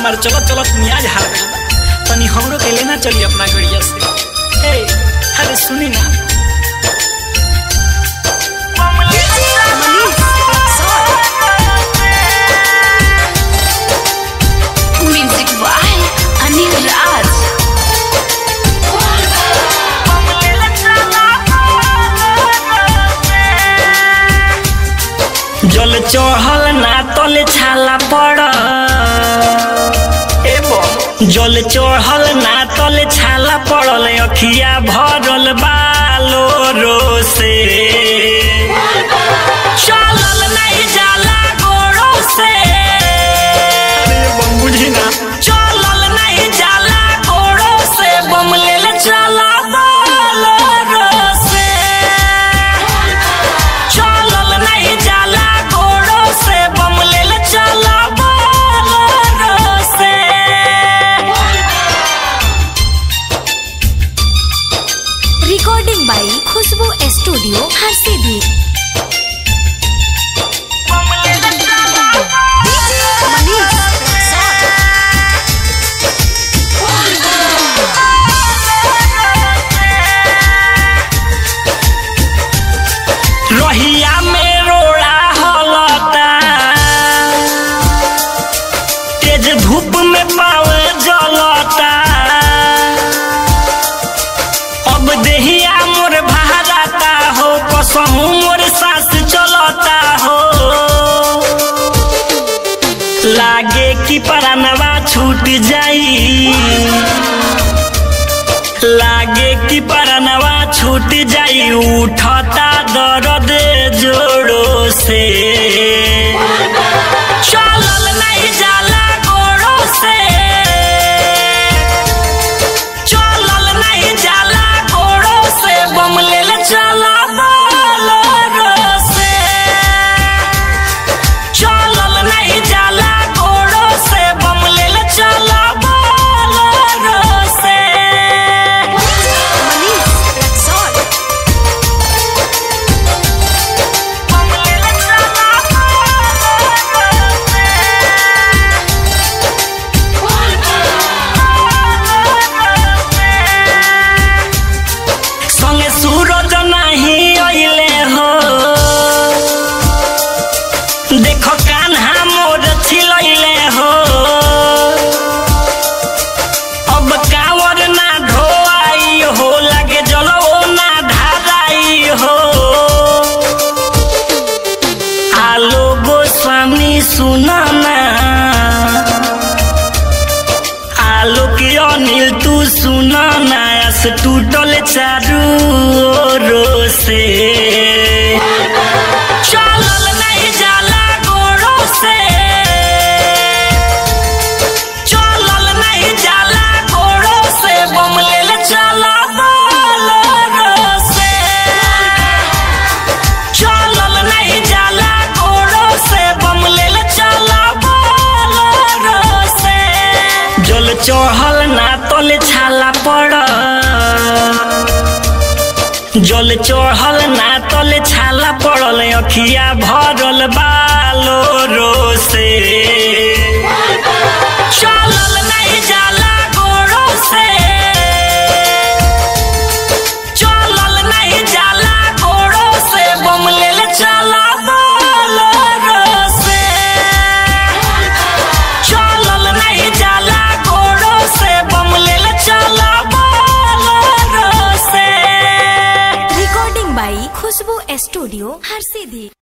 हमार चलत चलत मियाज हार गइल बा तनी हमरो के लेना चली अपना गड़िया से ए अरे सुनी ना Music by Anil Raj. जल चढ़ल ना तल छाला पड़ जल चढ़ल ना तल छाला पड़ल अखिया भरल बालो रो से चलल नहीं जाला गोड़ो से बुझी ना चलल नहीं जाला गोड़ो से बम लेल चला बालो रो से चलल नहीं जाला गोड़ो से बम लेल चला बोलो से Recording by Khushbu Studio, Harsibi. रहिया में रोड़ा हलता तेज धूप में पाव जलता अब देहिया मोर भारता हो कसहू मोर सास चलता हो लागे कि परानवा छूट जाई लागे कि परनवा छूट जाई उठता दर्द जोड़ो से चलल नहीं जाला गोड़ो से चलल नहीं जाला गोड़ो से बम लेल चला बोलो से चलल नहीं जाला गोड़ो से बम लेल चला बोलो से संगे सूरज नहीं अइले हो देखो कान्हा मोर छिलैले हो अब कावर ना ढोआई हो लगे जलो ना धाराई हो आलो गोस्वामी सुनाना आलोक अनिल तू सुना नायस टूटल चारू ओरो से चलल नहीं जाला गोड़ो से चलल नहीं जाला गोड़ो से बम लेल चला बोलो से चलल नहीं जाला गोड़ो से बम लेल चला बोलो से जल चढ़ल ना तल छाला पड़ जल चढ़ल ना तल छाला पड़ल अखिया भरल बालो रो से चलल नहीं जाला गोड़ो से चलल नहीं जाला गोड़ो से बम लेल चला बोलो से चलल नहीं जाला गोड़ो से बम लेल चला बोलो से Recording by Khushbu Studio, Harsibi.